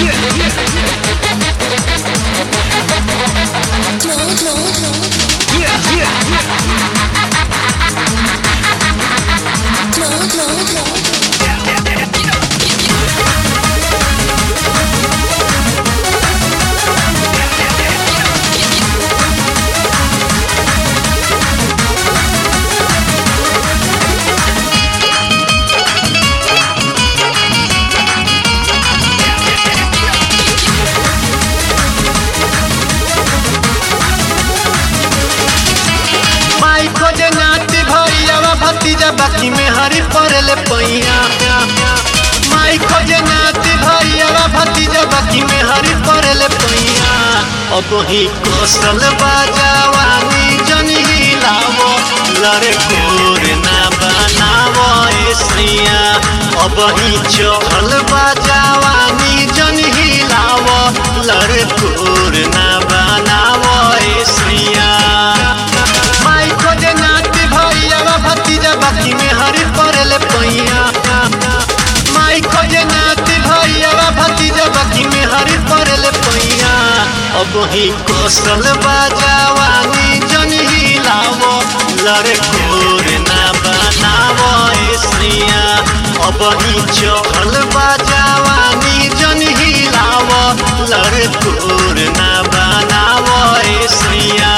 माई खोजे नाती भैया भतीजा बाकी में हरी पड़ले पैया माई खोजे नाती भैया भतीजा बाकी में हरी पड़ले पैया अब ही कौशल बाजावानी जनी हिलावो लड़े कोर ना बनावो एसिया अब ही चहल बाजावानी जनी हिलावो लड़े कोर ना बनावो एसिया माई खोजे नाती भैया भतीजा बाकी में हरी पड़ले पैया माई खोजे नाती भैया भतीजा बाकी में हरी पड़ले पैया अब ही कौशल बाजावानी जन हिलावो लड़े कोर ना बनावो एसिया अब ही चहल बाजावानी जन हिलावो लड़े कोर ना बनावो एसिया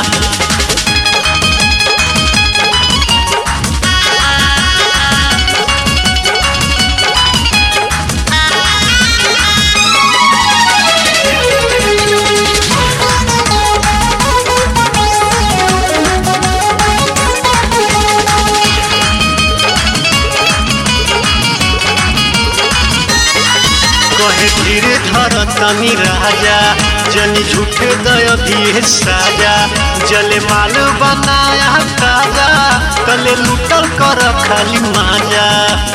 कहे धीरे धर तनी राजा जनी झूठे दय दिए साजा जले माल बनाया ताजा तले लुटल कर खाली माजा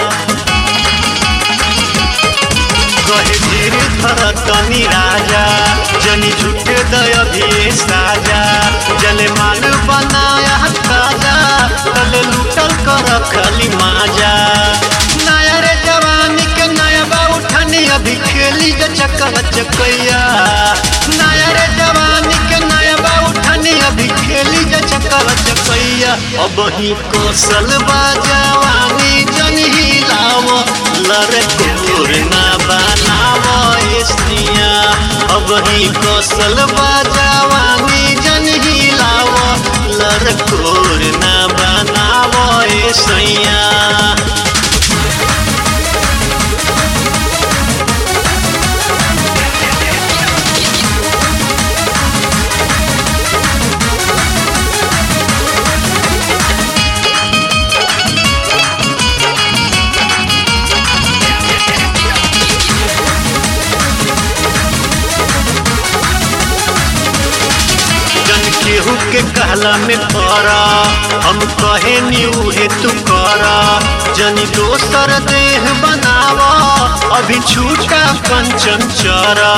कहे धीरे धर तनी राजा जनी झूठे दय दिए साजा जले माल बनाया ताजा तले लुटल कर खाली माजा नया रे जवानी के नया बा उठानी अभी खेली जा चक्का चकैया नया रे जवानी के नया बा उठानी अभी खेली जा चक्का चकैया अब ही कौशल बा जवानी जन हिलावो लरे कोर ना बनावो एसनिया अब ही कौशल बा जवानी जन हिलावो लरे कोर ना बनावो एसैया जन केहू के कहला में पड़ा हम कहे नी उहे तू करा जनी दोसर देह बनावा अभी छूटा कंचन चरा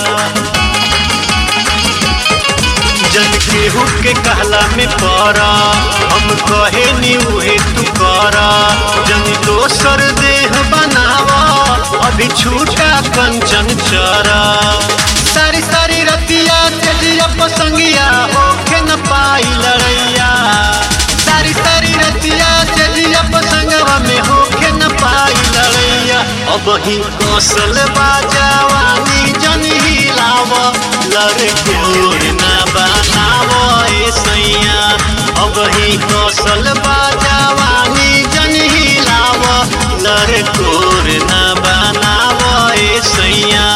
जन केहू के कहला में पड़ा हम कहे नी उहे तू करा जनी दोसर देह बनावा अभी छूटा कंचन चरा सारी सारी रतिया तेजिया पसंगिया होके न पाई लड़ैया सारी सारी रतिया तेजिया पसंगवा में होके न पाई लड़ैया अब ही कौशल बाजावानी जन हिलाव लड़े कोर ना बनावो ऐसैया अब ही कौशल बाजावानी जन हिलाव लड़े कोर ना बनावो ऐसैया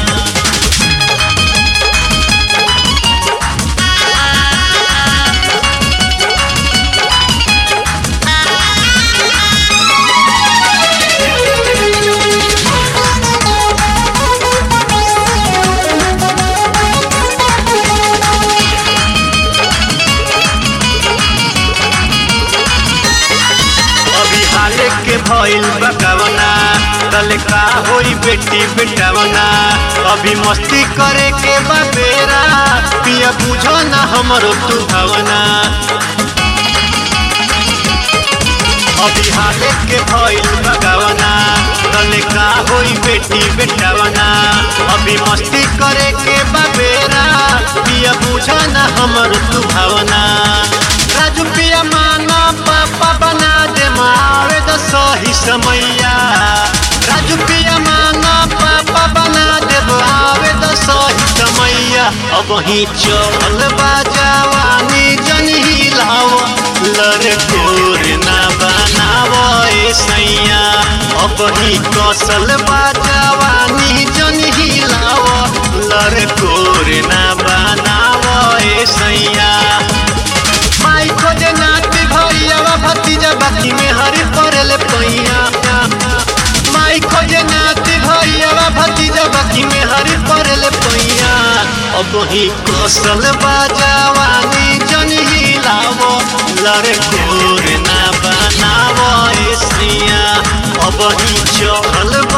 अभी हाले के भइल बकवना कल का होई बेटी बेटवना अभी मस्ती करे के बा बेरा पिया बुझो ना हमरो तू भावना अभी हाले के भइल बकवना तले का होई बेटी बेटावना अभी मस्ती करे के बाबेरा पिया बुझा ना हमर तू भावना राजू पिया माना पापा बना दे मावे द सही समैया राजू पिया माना पापा बना दे आवे द सही समैया अब ही चल बाजावानी जन हिलाव लर कोर ना बनाव ए सैया अब ही कौशल बाजावानी जन हिलाव लर कोर ना बनाव ए सैया माई खोजे नाती भैया भतीजा बाकी में हरी पड़ल पैया माई खोजे नाती भैया भतीजा बाकी में हरी पड़ल पैया अब ही कौशल बाजावानी जन हिलावो लड़कोर ना बनावो एसिया अब ही चहल